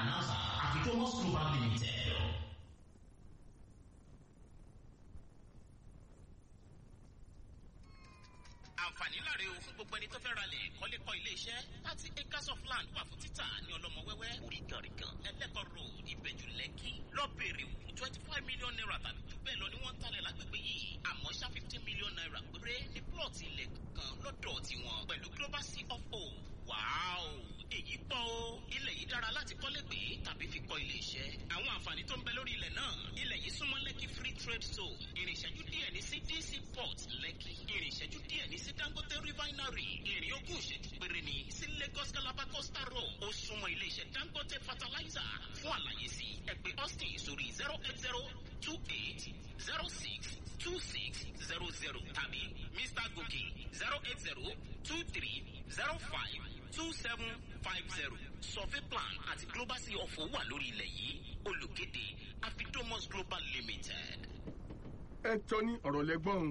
announcer Afidomos Global Limited. àǹfààní láre o fún gbogbo ẹni tó fẹ́ ralẹ̀ kọ́lékọ́ ilé iṣẹ́ thirty acres of land wà fún títà ní ọlọ́mọ wẹ́wẹ́ oríganrigan ẹlẹ́kọ̀ road ìbẹ̀jù lẹ́kì lọ́bẹ̀rẹ̀ wò twenty five million naira tàbí jù bẹ́ẹ̀ lọ ni wọ́n ń talẹ̀ lágbègbè yìí àmọ́ ṣá fifteen million naira péré ní plọ̀tì ilẹ̀ kan lọ́dọ̀ tiwọn pẹ̀lú global sea of o wàáò èyí pọ̀ o ilẹ̀ yìí dára láti kọ́lé gbé tàbí fi kọ́ ilé iṣẹ́ àwọn àǹfààní tó ń bẹ lórí ilẹ̀ náà ilẹ̀ yìí súnmọ́ lẹ́kì free trade zone ìrìn ìṣẹ́jú díẹ̀ ní sí dc port lẹ́kì ìrìn ìṣẹ́jú díẹ̀ ní sí dangote refinery ìrìn ogún ìṣẹ́jú péré ní sí lagos calabar coastal road ó súnmọ́ ilé iṣẹ́ dangote fertilizer fún àlàyé sí ẹ pè austin sórí zero eight zero two eight zero six two six zero zero tàbí mr gòkè zero eight zero two three zero five two seven five zero survey plan àti global sea ọ̀fọ̀ wà lórí ilẹ̀ yìí olùkéde afidomos global limited. ẹ tọ́ ní ọ̀rọ̀ lẹ́gbọ́n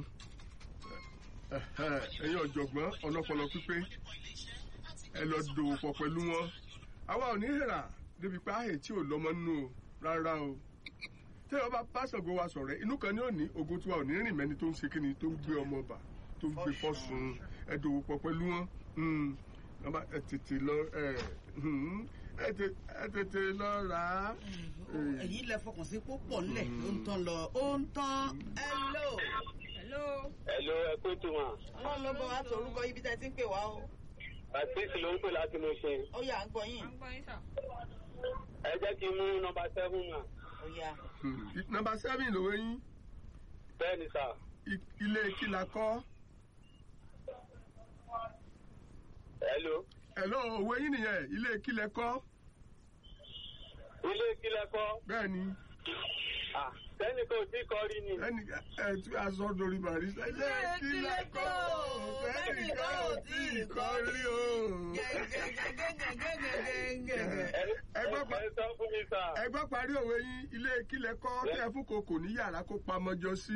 ẹ̀yin ọ̀jọ̀gbọ́n ọlọ́pọlọ pípé ẹ lọ dòwò pọ̀ pẹ̀lú wọn àwa ò ní hẹ̀rà débi pé ààyè tí ò lọ́mọ nínú o rárá o tí wọn bá pásọ̀gbọ́ wa sọ̀rọ̀ inú kan ní òní ogun tiwa ò ní rìn mẹ́ni tó ń ṣe kíni tó ń gbé ọmọ bà tó ń gbé fọ́sùn ẹ dòwò pọ̀ pẹ̀lú wọn wọn bá ẹ tètè lọ ẹ ẹ tètè lọ rà á. èyí lẹ fọkàn sí púpọ̀ nílẹ̀ ó ń tán lọ ó ń tán hello. hello. hello ẹ kó tó wọn. ọlọ́run ló bọ̀ wá tó orúkọ ibi tẹ́ ti ń pè wá o. bàtísì ló ń pè láti mo ṣe. ó yà ń gbọ́ yín. à ń gbọ́ yín sà. ẹ jẹ́ kí n mú nọmba seven mà. ó yà. nọmba seven lòwe yín bẹ́ẹ̀ ni sà. ilé kìlà kọ́. hello. hello òwe yín nìyẹn ilé kílẹ̀ kọ́. ilé kílẹ̀ kọ́. bẹ́ẹ̀ ni. ah sẹ́ni kò tí kọ́ rí ni. ẹnì ẹ tí a sọ dorí bàrí. ilé kílẹ̀ kọ́ sẹ́ni kò tí ì kọ́ rí o. ẹgbẹ́ pa ẹ sọ fún mi sà. ẹgbẹ́ parí òwe yín ilé kílẹ̀ kọ́ tẹ́ fún kòkò ní yàrá kó pamọ́jọ sí.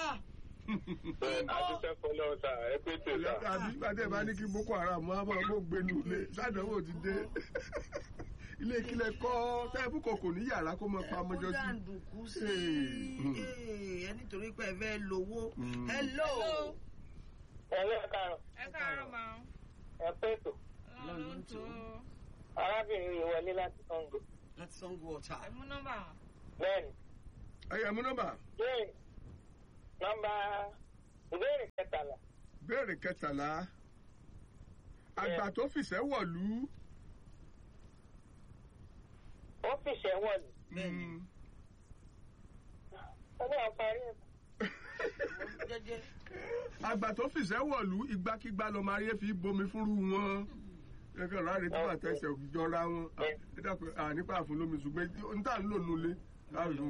àdúgbò fọlọ́ sà ẹ pé tó sà. àbí gbàdé bá ní kí boko haram wá máa bó gbénu ilé sádánwò ti dé ilé kílẹ̀ kọ́ tẹ́ fún kòkò ní yàrá kó máa pamọ́jọ ó sí. dàǹdùkú sí i ẹ nítorí pé ẹ fẹ́ lówó. hello. ẹ lé ẹ káàárọ̀ ẹ káàárọ̀ máa ń. ẹ pé tó. ọlọ́run ló ń tó. arábìnrin yìí wọlé láti sango. láti sango ọ̀tá. ẹ mú nọ́mbà wọn. bẹ́ẹ̀ni. ẹyẹ mú nọ́mbà bẹ́ẹ̀ni nọmba ìbéèrè kẹtàlá. béèrè kẹtàlá àgbà tó fìṣẹ́ wọ̀lú. ó fìṣẹ́ wọ̀lú. bẹ́ẹ̀ni. ó ní àparí ẹ̀. jẹ́jẹ́. àgbà tó fìṣẹ́ wọ̀lú ìgbàkigbà lọ́mọ ayé fi bomi fúnrú wọn ẹgbẹ́ láre tó bá tẹsẹ̀ jọra wọn ẹ dàpọ̀ nípa àfọlómi ṣùgbọ́n n tà ń lò nulẹ̀ láàrú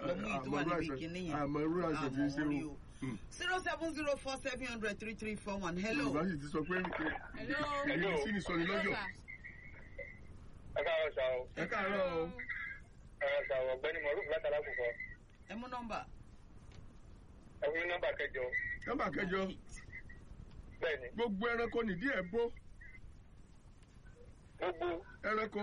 àmọ́ irú àṣẹ tí ń ṣe o. zero seven zero four seven hundred three three four one hello. yorùbá sì ti sọ pé hello. ẹ̀yin sí ni sọ ni lọ́jọ́ ẹ káàárọ̀ sá o. ẹ káàárọ̀ o. ẹ káàárọ̀ sá o ọ̀gbẹ́ni mọ̀rúf látàlá kò kọ́. ẹ mú nọ́mbà. ẹ fún mi nọ́mbà kẹjọ. nọ́mbà kẹjọ bẹ́ẹ̀ni gbogbo ẹranko nìdí ẹ̀ bó gbogbo ẹranko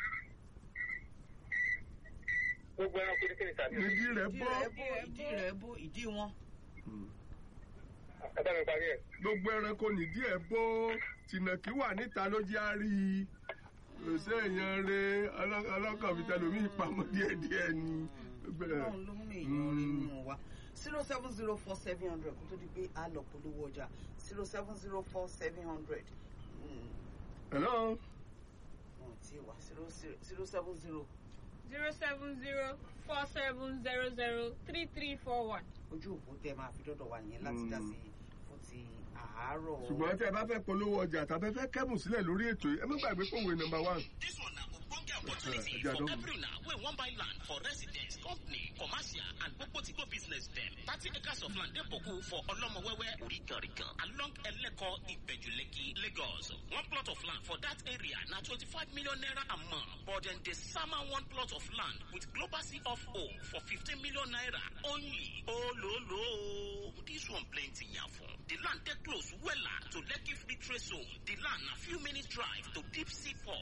gbogbo ẹranko ní kíni tàbí. nìdí rẹ̀ ìdí bó rẹ̀ bó ìdí rẹ̀ bó ìdí wọn. ẹ bá mi parí ẹ̀. gbogbo ẹranko nìdí ẹ̀ bó tìnàkì wà níta ló jẹ́ àárí òṣè èèyàn rẹ ọlọ́kàn fi tẹlomi ìpamọ́ díẹ̀díẹ̀ ni. ọlọ́run ló mú èèyàn rí nù wá. zero seven zero four seven hundred kó tó di pé a lọ polówó ọjà zero seven zero four seven hundred. hello wọn ti wà zero zero seven zero zero seven zero four seven zero zero three three four one. ojú òpó tẹ máa fi dọ́dọ̀ wà yẹn láti dá sí fún ti àárọ̀. ṣùgbọ́n tí ẹ bá fẹ́ polówó ọjà tàbí ẹ fẹ́ kẹ́bùn sílẹ̀ lórí ètò yìí ẹ má gbàgbé pòwe nọmba one. This one na ogbonge opportunity Eh, Ejado. for every na wey wan buy land for residence, company, commercial and gbogbo business dem. Thirty acres of land dey boku for Olomowewe, Origanrigan, along Eleko, Ibejuleki, Lagos. One plot of land for that area na twenty-five million naira a month, but dem dey sama one plot of land with global C of O for fifteen million naira only. Ololo, this one plenty yafun. The land dey close wella to Lekki Free Trade Zone. The land na few minutes drive to Deep Sea Port.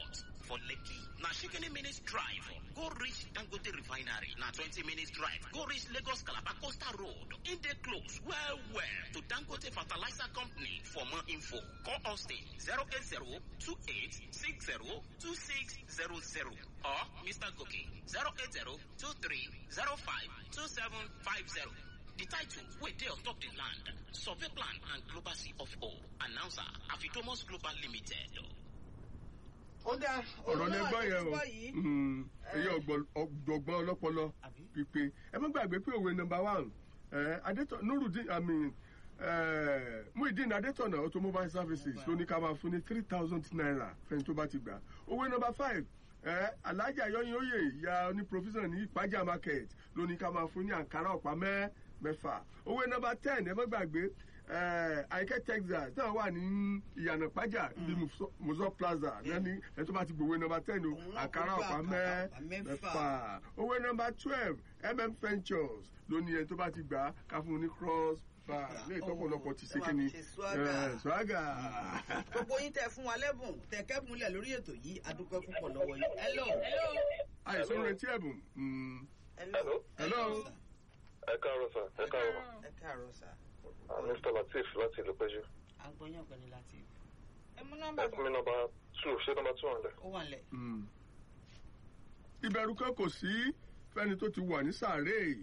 for Lekki. Na shikini minutes drive. Go reach Dangote Refinery. Na 20 minutes drive. Go reach Lagos Calabar Coastal Road. In the close. Well, well. To Dangote Fertilizer Company. For more info, call Austin 080 2860 2600 or Mr. Goki 080 2305 2750. The title wey dey on top the land, survey plan and global sea of O. Announcer Afitomus Global Limited. ó dá ọ̀rọ̀ lẹ gbọ́ yẹn o gbọ́ yìí. Mm, èyí ọ̀gbọ̀n- ọ̀jọ̀gbọ́n ọlọ́pọlọ Àbí? pípé ẹ má gbàgbé pé òwe nọmba one ẹ adétọ nurudin i mean ẹ muhideen adétọ̀nà automobile services ló ní ká máa fún ní three thousand naira fẹ́ni tó bá ti gbà òwe nọmba five ẹ alájà yọyin oyè ìyá oní provision ní ìpájà market ló ní ká máa fún ní àǹkárá ọ̀pá mẹ́ mẹ́fà òwe nọmba ten ẹ má gbàgbé ẹ àìkẹ́ texas náà wà ní ìyànà pájà ní muzo plaza náà ní ẹ tó bá ti gbòwe nọmba ten o Òun náà àǹkárá kó ọ̀pá gbà mẹ́ àkàrà ọ̀pá mẹ́fà. mẹ́fà owó nọmba twelve mm ventures ló ní ẹni tó bá ti gbà á ká fún un ní cross bar ní ìtọ́pọ̀lọpọ̀ ti ṣe ẹ máa kí ni fi ṣe swagger. Eh, swagger. gbogbo yín tẹ fún wa lẹ́bùn tẹ kẹ́bùnlẹ̀ lórí ètò yìí adúpẹ́ púpọ̀ lọ́wọ́ yín. hello. hello. àìsàn retí ẹ̀bùn Mm. hello. Hello. ẹ káàárọ̀ sà ẹ káàárọ̀ ẹ káàárọ̀ sà. Ah, mr latif láti ìlú péjú à ń gbọ́ yàn pẹ̀lú láti ẹ mú ẹ nọ́mbà fún mi nọmba two ṣé nọmba two hundred. ó wà nílẹ̀. Mm. ìbẹ̀rù kan kò sí fẹ́ni tó ti wà ní sàárè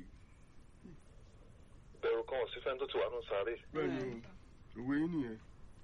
bẹ̀rù kan ò sí fẹ́ni tó ti wà nù sáré bẹ́ẹ̀ ni o òwe yín nìyẹn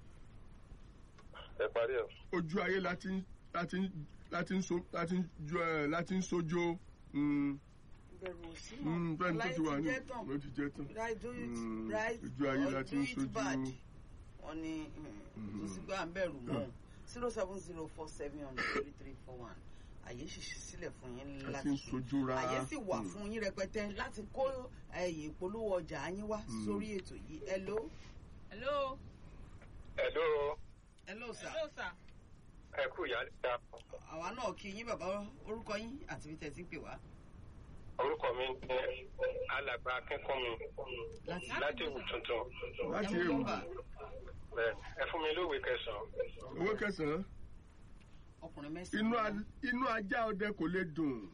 ẹ parí ẹ̀. ojú ayé láti ń- láti ń- láti ń so- láti ń jọ ẹ láti ń sojó Mm. bẹ̀rù ò sí Mm, fẹ́ni tó ti wà ní jẹ́ tán. ló ti jẹ́ tán. right do it Mm, right ojú ayé or láti do ń it sojú. bad. wọ́n ní tó sì gbọ́ à ń bẹ̀rù mọ́ zero seven zero four seven hundred three three four one àyè ṣìṣì sílẹ̀ fún yín Àti láti ń sojú ra. àyè sì wà Mm. fún yín rẹpẹtẹ láti kó ẹyìn ìpolówó ọjà yín wá Mm. sórí ètò yìí hello hello. ẹ̀dọ́ hello sir hello sir. ẹ kú ìyá níta àwa náà kí yín bàbá orúkọ yín àti bí tẹ̀ sí pè wá orúkọ mi ní alàgbà akínkúnmi láti láti ìwù tuntun láti ẹ mú ewu nọ́mbà Bẹ́ẹ̀, ẹ fún mi lóòwe kẹsàn-án owó kẹsàn-án ọkùnrin inú mẹ́sàn-án a- inú ajá ọdẹ kò lè dùn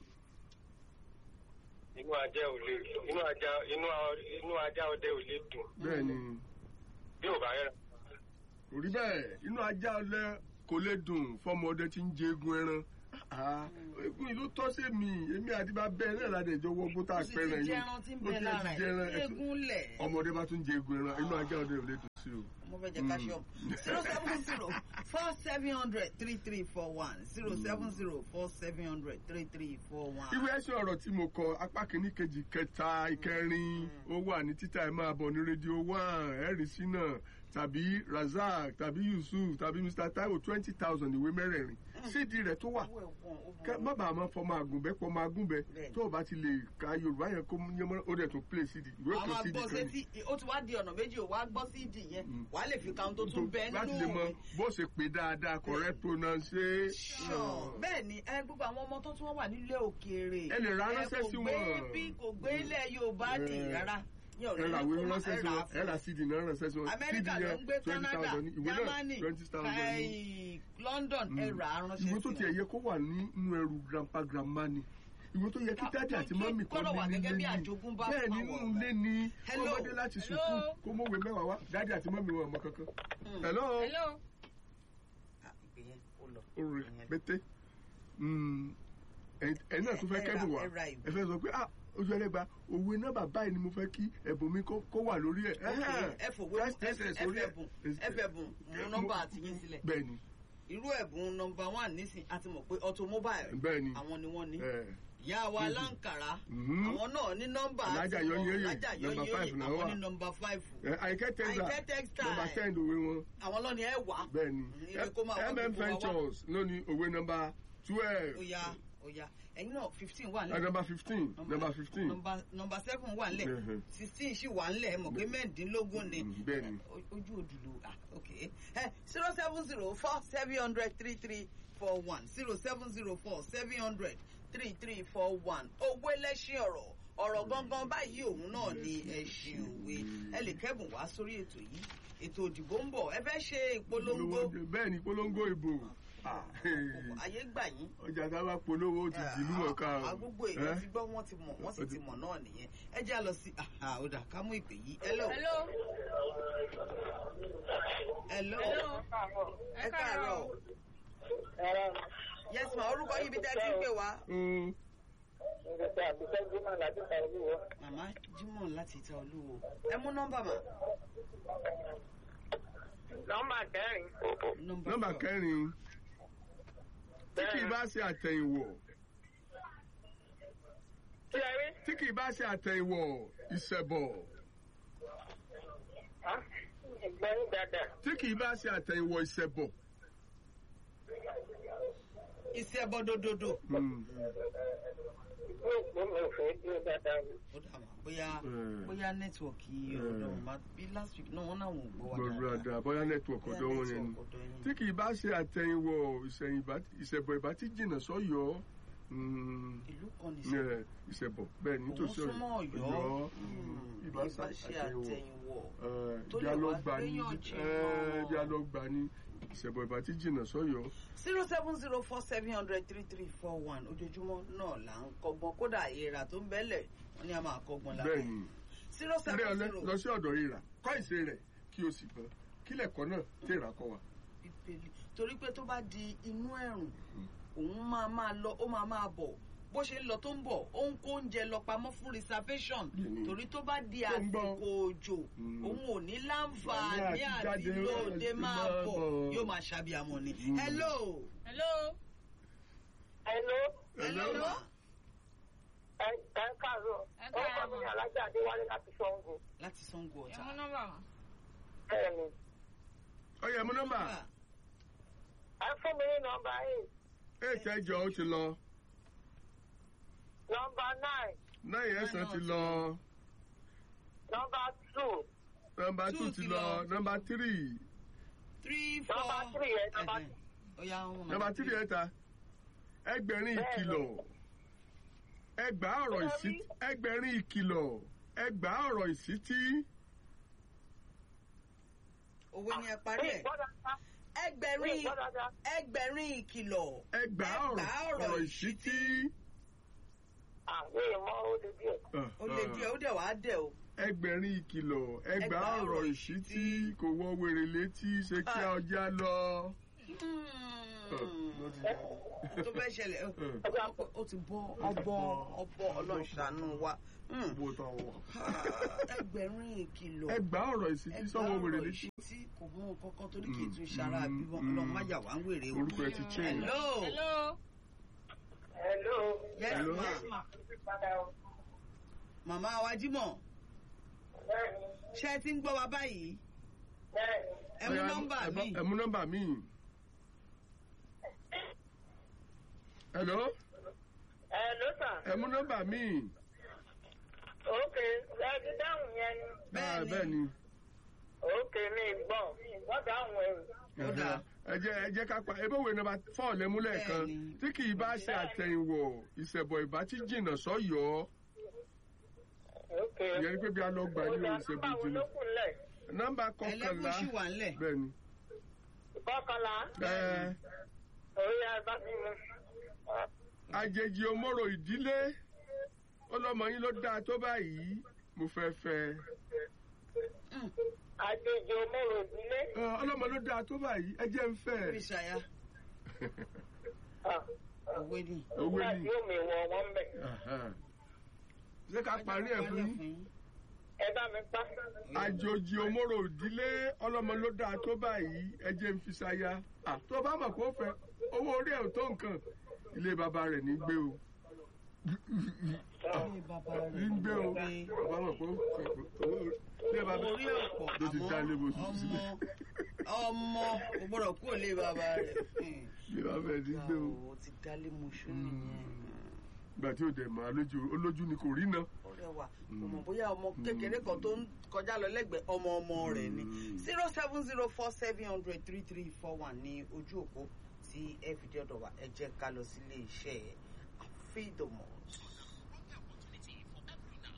inú ajá ò lè inú ajá inú a- inú ajá ọdẹ ò lè dùn bẹ́ẹ̀ ni bí ò bá rẹ̀ kò rí bẹ́ẹ̀ inú ajá ọdẹ kò lè dùn fọmọ ọdẹ tí ń jẹ egun ẹran Ah, egun yìí ló tọ́ sí mi èmi àti bá bẹ́ẹ̀ náà láti ẹjọ́ wọ́gbó tá ó a sì ti pẹ́ràn yìí jẹran tí ń ó bẹ ti lára ti jẹran ẹ̀ eégún lẹ̀ ọmọdé bá tún jẹ egun ẹran inú ajá ọdẹ ò lè dùn sí o. mo fẹ́ jẹ calcium zero seven zero four seven hundred three three four one zero seven zero four seven hundred three three four one. ìwé ẹsẹ̀ ọ̀rọ̀ tí mo kọ apá kìíní kejì kẹta ìkẹrin ó wà ní títà ẹ̀ máa bọ̀ ní rédíò one ẹ̀rí sínà tàbí razak tàbí yusuf tàbí mr taiwo twenty thousand ìwé mẹ́rẹ̀ẹ̀rin sídìí rẹ̀ tó wà kẹ má bàa máa fọmọ àgùnbẹ pọmọ àgùnbẹ Bẹ́ẹ̀ni. tó o bá ti lè ka yorùbá yẹn kó yẹn mọ ó dẹ̀ tó play cd ìwé àwọn kan cd agbọ́ kan sétí ó ti wá di ọ̀nà méjì ò wá gbọ́ sí ìdì yẹn wà á lè fi kàún tó tún bẹ láti lè nínú mọ òwe. bó ṣe pè dáadáa correct pronunciation. bẹ́ẹ̀ ni ẹ gbogbo àwọn ọmọ tó tún wà nílé òkèèrè Ẹ lè ra ẹ ránṣẹ́ kò sí gbé wọn. bí kò gbé ilẹ̀ yorùbá dì Ẹ. rárá ní ọ̀rẹ́ ẹ ra ní ìwé kó má- ránṣẹ́ ẹ sí rà wọn á ẹ ra cd náà ránṣẹ́ sí wọn cd amẹ́ríkà ló ń yẹn gbé twenty canada thousand ìwé náà germany twenty thousand ní. kai- london ẹ rà á ránṣẹ́ ìwé tó sí tiẹ̀ wọn. yẹ kó wà nínú ẹrù grandpa grandma ni ìwé tó yẹ kí Ah, dáàdì tó- àti tó mọ́mì kan gbọ́dọ̀ wà ní gẹ́gẹ́ bí nílé ni àjogúnbá bẹ́ẹ̀ fún nínú àwọn ilé ni Hello. ọmọdé láti Hello. sùkú kó mọ̀wé mẹ́wàá wá dáàdì àti mọ́mì wọn ọmọ kankan. hello hello. Ah, ìpè yẹn ó lọ. oore Ìyẹn. pété ẹ̀yin náà tún fẹ́ Ẹ ra- kẹ́bùn wá ẹ ra ìwé. ẹ fẹ́ sọ pé ah ojú ẹlẹ́gba òwe náà bàbá yìí ni mo fẹ́ kí ẹ̀bùn mi kó kó wà lórí ẹ̀. ẹ fòwé First essence orí ẹ̀. ẹfẹ̀bùn ẹfẹ̀bùn mú nọ́mbà àtìyín sílẹ̀ bẹ́ẹ̀ ni irú ẹ̀bùn nọ́mbà one nísìn àti mọ̀ pé automobile bẹ́ẹ̀ ni àwọn ni wọ́n ní ẹ̀, ìyá wa láǹkàrà Mhm. àwọn náà ní nọ́mbà Alájà tiwọn. Yọyíyọyè, Alájà number Yọyíyọyè, five náà àwọn wà. ní nọ́mbà five ẹ̀, àyíkẹ́ tẹ́sà Àyìnkẹ́ textile. nọmba ten òwe wọn àwọn lọ́ni ẹ̀ wá bẹ́ẹ̀ ni Ire kó máa wá mm gbogbo wa wá. ventures ló ní òwe nọmba twelve oya oya ẹ̀yin náà fifteen wà ẹ̀, nílẹ̀ nọmba fifteen nọmba fifteen nọ́mbà nọ́mbà seven wà nílẹ̀ Mhm. sixteen sì wà nílẹ̀ ẹ mọ̀ pé mẹ́ẹ̀ẹ́dínlógún ni Mhm, bẹ́ẹ̀ ni. O- ojú òdùlù ah ok zero seven zero four seven hundred three three four one zero seven zero four seven hundred three three four one owó ẹlẹ́ṣin ọ̀rọ̀ ọ̀rọ̀ gangan báyìí òun náà ni ẹ̀ṣin òwe ẹ lè kẹ́bùn wá sórí ètò yìí ètò òdìbò ń bọ̀ ẹ fẹ́ ṣe ìpolongo bẹ́ẹ̀ ni polongo ìbò Ah, ayé gbà yín. ọjà tá a bá polówó ó ti dìlú mọ̀ká o. Ah, gbogbo èèyàn Eh? ti gbọ́ wọ́n ti mọ̀ wọ́n sì ti mọ̀ náà nìyẹn ẹ jẹ́ à lọ sí ọ̀dà ká mú ìpè yìí hello hello hello hello ẹ káàárọ̀ yes ma orúkọ yìí bí tẹ́ ti ń pè wá. Mm. màmá Jímọ̀ láti ìta olúwo ẹ mú nọ́mbà mà. nọ́mbà kẹrin. nọ́mbà four. kẹrin tí kì í bá ṣe àtẹ̀yìnwọ̀ kí ẹ rí. tí kì í bá ṣe àtẹ̀yìnwọ̀ ìṣẹ̀bọ̀ ìgbọ́n dáadáa. tí kì í bá ṣe àtẹ̀yìnwọ̀ ìṣẹ̀bọ̀. iṣẹ́ ẹbọ dododo. Mm. mi ò gbọ́ mi ò fẹ́ dúró dáadáa. ó dà mà bóyá Mm. bóyá nẹ́tíwọ̀kì ọ̀dọ̀ wọn máa bí last week náà wọ́n náà wọ́n gbọ́ wa gbọ̀dọ̀ àdá bóyá nẹ́tíwọ̀kì ọ̀dọ́ wọn yẹn ni. tí kì í bá ṣe àtẹ̀yìnwọ̀ ìṣẹ̀yìn ìbá- ìṣẹ̀bọ̀ ìbá tí jìnnà sọ́yọ́ mm, ìlú kan ní ní ẹ̀, ìṣẹ̀bọ̀ bẹ́ẹ̀ ni òun nítòsí súnmọ́ ọ̀yọ́ mm, ìbá ìbá ṣe ṣe àtẹ̀yìnwọ̀ àtẹ̀yìnwọ̀ tó bí lè a lọ wá gbà ní gbéyàn jìnnà. ẹ, bí a lọ gbà ní ìṣẹ̀bọ̀ ìbá tí jìnnà sọ́yọ́. zero seven zero four seven hundred three three four one ojoojúmọ́ náà là ń kọ́gbọ́n kódà èèrà tó ń bẹ́lẹ̀ wọ́n ní a máa kọ́gbọ́n lára bẹ́ẹ̀ ni zero ilé seven ọlẹ́ zero lọ sí ọ̀dọ̀ ìrà kọ́ ìṣe rẹ̀ kí o sì gbọ́n kílẹ̀kọ́ náà tèrà kọ́ wa. bíbélì torí pé tó bá di inú ẹ̀rùn òun máa máa lọ ó máa máa bọ̀ bó ṣe ń lọ tó ń bọ̀ ó ń kó oúnjẹ lọ pamọ́ fún reservation Bẹ́ẹ̀ni. torí tó bá di Tó ń bọ̀. àsìkò òjò Mm. òun ò ní láǹfààní Àní àti àti jáde, lóde àti máa máa bọ̀ bọ̀. yóò máa ṣàbíamọ ni. Mm. hello hello hello. hello Hello. ma ẹ ẹ káàárọ̀. Ẹ orúkọ mi káàárọ̀. ni alájà adéwálé láti sango. láti sango ẹ ọ̀tá. mú nọ́mbà wọn. bẹ́ẹ̀ ni. ọyẹ mú nọ́mbà ẹ fún mi ní nọ́mbà eight. eight ẹjọ ó ti lọ nọ́mbà nine. nine ẹsàn ti lọ nọ́mbà two. nọ́mbà two Two ti ti lọ lọ. nọ́mbà three three four. Number three yẹn, number Ẹhẹn. ó yá wọn. nọ́mbà three ẹ̀ta ẹgbẹ̀rin ìkìlọ̀ ẹgbàá ọ̀rọ̀ ìsítí ẹgbẹ̀rin ìkìlọ̀ ẹgbàá ọ̀rọ̀ ìsítí òwe ni ẹ parí ẹ gbọ́ dáadáa. ẹgbẹ̀rin gbọ́ dáadáa. ẹgbẹ̀rin ìkìlọ̀ ẹgbàá ọ̀rọ̀ ìsítí. àwọn èèmọ̀ ó lè díẹ̀. ó lè díẹ̀ ó dẹ̀ wá dẹ̀ o. ẹgbẹ̀rin ìkìlọ̀ ẹgbàá Ẹgbàá ọ̀rọ̀ ọ̀rọ̀ ìsítí kò wọ wèrè létí ṣe kí Ah. ọjà lọ. tó fẹ́ ṣẹlẹ̀ ó- ó ti bọ́ ọbọ̀ ọbọ̀ ọlọ́ṣàánú wa. Hmm. Bó tán wọ̀. ẹgbẹ̀rin ìkìlọ̀ ẹgbàá ọ̀rọ̀ ìsítí sọ́wọ́ wèrè létí. ìṣítí kò mú nǹkan kan torí kì í tún ṣara Mm, bíbọn mm. ọlọ́run má yà wá ń wèrè o. orúkọ ẹ ti change. hello hello hello. yes Hello. ma màmá wa jímọ̀ bẹ́ẹ̀ni ṣé ẹ ti ń gbọ́ wa báyìí bẹ́ẹ̀ni. ẹ mú Ọya, nọ́mbà ẹ mi. bá- ẹ mú nọ́mbà mi. hello hello sir. ẹ mú nọ́mbà mi. ok ẹ ti dáhùn yẹn ni. Ah, Bẹ́ẹ̀ni. bẹ́ẹ̀ ni. ok mi gbọ́ mi gbọ́ dáhùn ẹ̀rù. Ó dáa. ẹ jẹ́ ẹ jẹ́ ká pa ebe òwe nọ́mbà fọ́ọ̀ lẹ́múlẹ̀ kan Bẹ́ẹ̀ni. tí kì í bá ṣe àtẹ̀yìnwọ̀ ìṣẹ̀bọ̀ ìbá tí jìnnà sọ́yọ́ ok. ìyẹn ni pé bí a lọ gbà ní Ó ìṣẹ̀bọ̀ dá nọ́mbà wo jìnnà ló kù lẹ̀? nọ́mbà ẹlẹ́gùn kọkànlá ṣì wà ńlẹ̀. bẹ́ẹ̀ ni kọkànlá. ẹ orí abá mi mu. àjèjì òmòrò ìdílé ọlọ́mọ yín ló dáa tó báyìí mo fẹ́ fẹ́ àjèjì òmòrò ìdílé. Ẹ, ọlọ́mọ ló dáa tó báyìí ẹ jẹ́ ń fẹ́ bí ṣayá òwe ni. owó nígbà ni tí omi wọ wọn bẹ̀. ṣé ká parí ẹ̀ fún yín. ẹ bá mi pa. àjòjì òmòrò ìdílé ọlọ́mọ ló dáa tó báyìí ẹ jẹ́ ń fi ṣaya Ah, tó bá mọ̀ kó fẹ́ owó orí ẹ̀ ò tó nǹkan ilé bàbá rẹ̀ ní gbé o ilé bàbá ní gbé o rẹ̀ bàbá mọ̀ kó fẹ́ owó ilé bàbá orí ọ̀pọ̀ tó ti dá ilé àmọ́ bòsù sílẹ̀ ọmọ ọmọ kò gbọ́dọ̀ kú òlé bàbá rẹ̀. ilé bàbá rẹ̀ ní gbé o ó ti dálé mọṣú nìyẹn. ìgbà tí ò dẹ̀ mọ́ alójú olójú ni kò rí náà. ọ̀rẹ́ wa kò mọ̀ bóyá ọmọ kékeré kan tó ń kọjá lọ lẹ́gbẹ̀ẹ́ ọmọ ọmọ rẹ̀ ni zero seven zero four seven hundred three three four one ní ojú òpó tí ẹ fi dé ọ̀dọ̀ wa ẹ jẹ́ ká lọ sílé iṣẹ́ àfíìdòmọ̀. opportunity for every now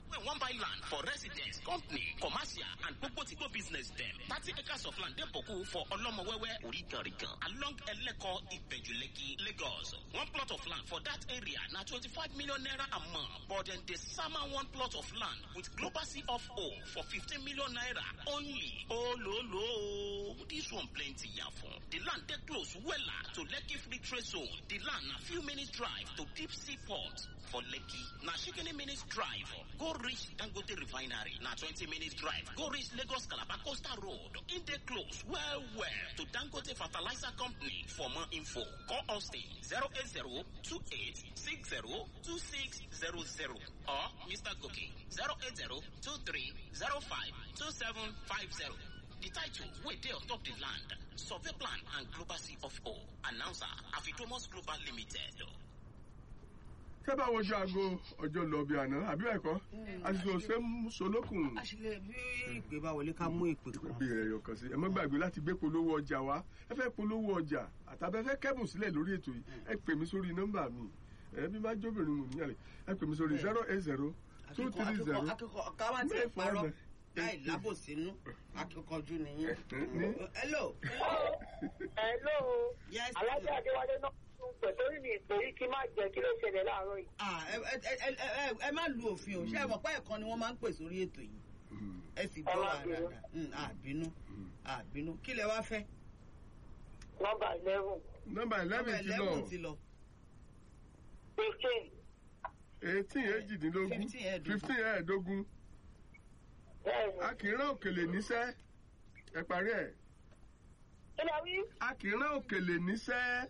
wey wan buy land for residence company commercial and gbogbo to go business dem thirty acres of land dey boku for olomowewe origanrigan along eleko ibejuleki lagos one plot of land for that area na twenty-five million naira a month but dem dey sama one plot of land with global c of o for fifteen million naira only ololo this one plenty yafun the land dey close wella to lekki free trade zone the land na few minutes drive to deep sea port for lekki na shikini minutes drive go reach dangote refinery na twenty minutes drive go reach lagos calabar coastal road e dey close well well to dangote fertilizer company for more info call austin zero eight zero two eight six zero two six zero zero or mr goke zero eight zero two three zero five two seven five zero. The title wey dey on top the land survey plan and global c of o announcer afidomos global limited. tẹ́ bá wojú aago ọjọ́ lọ bí àná àbí ẹ̀kọ́ àsìkò ṣe ń solókùn àṣìlẹ̀ bí ìpè bá wọlé ká mú ìpè kan. bí ẹ̀yọ̀ kan sí ẹ má gbàgbé láti gbé polówó ọjà wá ẹ fẹ́ polówó ọjà àtàbẹ́fẹ́ kẹ́bùn sílẹ̀ lórí ètò yìí ẹ pè mí sórí nọ́mbà mi ẹ bí má jóbìnrin mò níyàlẹ̀ ẹ pè mí sórí zero eight zero two akíkọ three zero akíkọ akíkọ ká má tiẹ̀ parọ́ láì lábòsínú akíkanjú nìyẹn. ní hello. Hello. yes. Alájà Adéwálé náà tún pẹ̀ torí mi ìpèrí kí má jẹ́ kí ló ṣẹlẹ̀ láàárọ̀ yìí. Ah, ẹ ẹ ẹ ẹ ẹ- ẹ má lu òfin o ṣé ẹ mọ̀ pé ẹ̀kan ni wọ́n máa ń pè sórí ètò yìí ẹ sì gbọ́ wa Ọlábìnrin. dáadáa Mm, àbínú àbínú kí lẹ wá fẹ́. Nọ́mbà eleven nọ́mbà eleven ti lọ eleven ti lọ. fifteen eighteen èjìdínlógún Fifteen ẹ̀ẹ́dógún. fifteen ẹ̀ẹ́dógún bẹ́ẹ̀ni. a kì í rán òkèlè níṣẹ́ ẹ parí ẹ̀ Kí lẹ wí? a kì í rán òkèlè níṣẹ́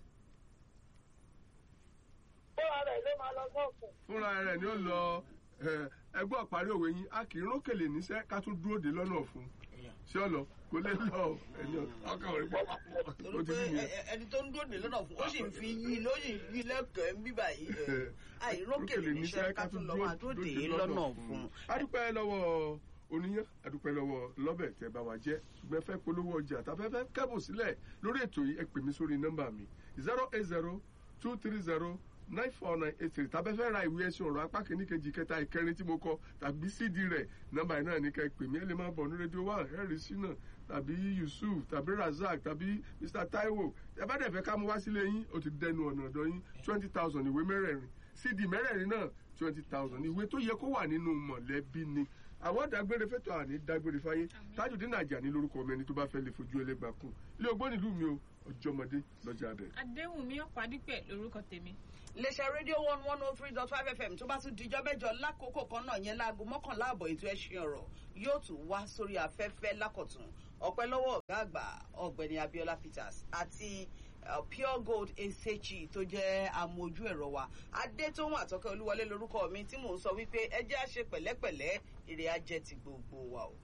Fúnra rẹ̀ ló máa lọ sọ́ọ̀kùn. fúnra rẹ̀ ni ó lọ ẹ, ẹgbọ́n parí òwe yín a kì í rán òkèlè níṣẹ́ ká tún dúró de lọ́nà fún ṣé ọ lọ kò lè lọ ẹni ọkàn rẹ̀ pọ̀ torí ó ti pé rí ẹ- nìyẹn. ẹ- ẹni tó ń dòde lọ́nà fún ó sì ń fi yí ló sì ń yí lẹ́kọ̀ọ́ ń bíbà yìí ẹ̀, àìrókèlè níṣẹ́ ká tún lọ máa dòde lọ́nà fún. adúpẹ́ lọ́wọ́ oníyàn adúpẹ́ lọ́wọ́ lọ́bẹ̀ tẹ́ bá wa jẹ́ ṣùgbọ́n ẹ fẹ́ polówó ọjà tàbẹ́fẹ́ kẹ́bùn sílẹ̀ lórí ètò yìí ẹ pè mí sórí nọ́mbà mi zero eight zero two three zero nine four nine eight three tàbẹ́fẹ́ ra ìwé ẹ̀sìn ọ̀rọ̀ apá kìíní kejì kẹta ìkẹrin tí mo kọ tàbí cd rẹ̀ nọ́mbà yìí náà ní ká ẹ pè mí ẹ lè máa bọ̀ ní rédíò one ẹ̀rí sínà tàbí yusuf tàbí razak tàbí mr taiwo ẹ bá dẹ̀ fẹ́ ká mú wá sílé yín ó ti dẹnu ọ̀nà ọ̀dọ̀ yín twenty thousand ìwé mẹ́rẹ̀ẹ̀rin cd mẹ́rẹ̀ẹ̀rin náà twenty thousand ìwé tó yẹ kó wà nínú mọ̀lẹ́bí ni àwọn dágbére fẹ́tọ̀ àní dágbére fáyé tájùdín nàjà ní lórúkọ ọmọ ẹni tó bá fẹ́ lè fojú ẹlẹ́gbàá kún ilé ogbó nílùú mi o ọjọ́mọdé lọ́jà abẹ. adéhùnmí ọ̀pádípẹ̀ lórúkọ tèmi. iléeṣẹ́ rédíò one one oh three dot five fm tó bá tún dijọ́ mẹ́jọ lákòókò kan náà yẹn láago mọ́kànlá àbọ̀ ètò ẹ̀sìn ọ̀rọ̀ yóò tún wá sórí afẹ́fẹ́ lákọ̀tún ọpẹ́ lọ́wọ́ ọ̀gá àgbà ọ̀gbẹ́ni abiola peters àti uh, pure gold esechi tó jẹ́ amójú ẹ̀rọ wa adétóhùn àtọ́kẹ́ olúwọlé lórúkọ mi tí mò ń sọ wípé ẹ jẹ́ àṣe pẹ̀lẹ́pẹ̀lẹ́ èrè ajẹ́ ti gbogbo wa o.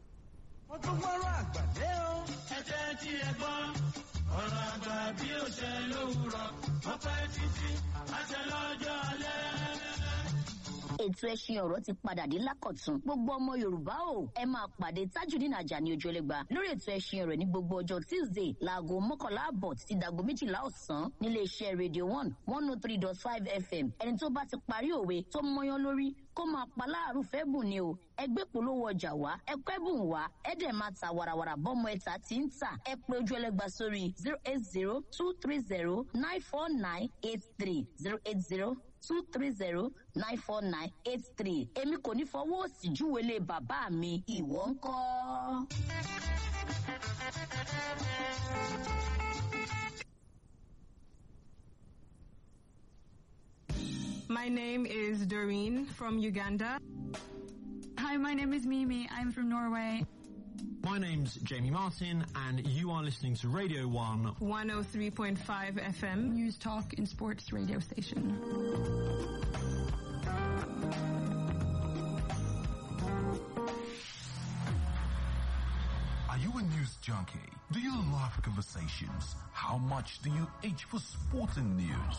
wọ́n tún gbọ́rọ̀ àgbàdé o. ẹ jẹ́ tí ẹ gbọ́ ọ̀rọ̀ àgbà bí ó ṣe lówùrọ̀ wọ́n pẹ́ títí àṣẹ lọ́jọ́ alẹ́. ètò ẹṣin ọ̀rọ̀ ti padà dé lákọ̀tún gbogbo ọmọ yorùbá o ẹ máa pàdé tajudeen ajani ojúlẹ̀gba lórí ètò ẹṣin ọ̀rọ̀ ní gbogbo ọjọ́ tuesday láago mọ́kànlá àbọ̀ títí dàgbo méjìlá ọ̀sán nílé iṣẹ́ radio one one oh three dot five fm ẹni tó bá ti parí òwe tó mọyán lórí kó máa pa láàrú fẹ́ bùn ni o ẹgbẹ́ polówó ọjà wá ẹkọ́ ẹ̀bùn wá ẹ̀dẹ̀ máa ta wàràwàrà bọ́mọ ẹ̀ta tí ń tà ẹ pé ojú ẹlẹ́gba sórí zero eight zero two three zero nine four nine eight three zero eight zero two three zero nine four nine eight three èmi kò ní fọwọ́ òsì júwèlé bàbá mi ìwọ ń kọ́. My name is Doreen from Uganda. Hi, my name is Mimi. I'm from Norway. My name's Jamie Martin, and you are listening to Radio 1 103.5 FM. News Talk and Sports radio station. Are you a news junkie? Do you love conversations? How much do you itch for sporting news?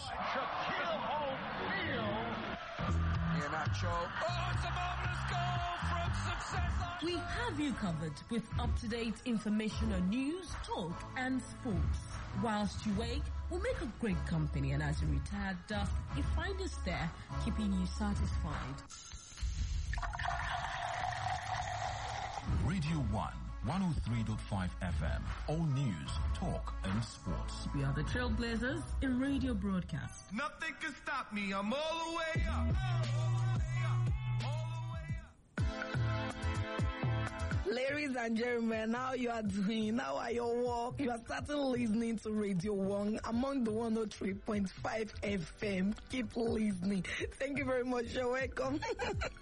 Oh, it's a marvelous goal from success. We have you covered with up-to-date information on news, talk, and sports. Whilst you wake, we'll make a great company, and as you retire dust, you find us there, keeping you satisfied. Radio 1, 103.5 FM. All news, talk, and sports. We are the trailblazers in radio broadcast. Nothing can stop me. I'm all the way up. Ladies and gentlemen, how you are doing? How are your work? You are starting listening to Radio 1 among the 103.5 FM. Keep listening. Thank you very much. You're welcome.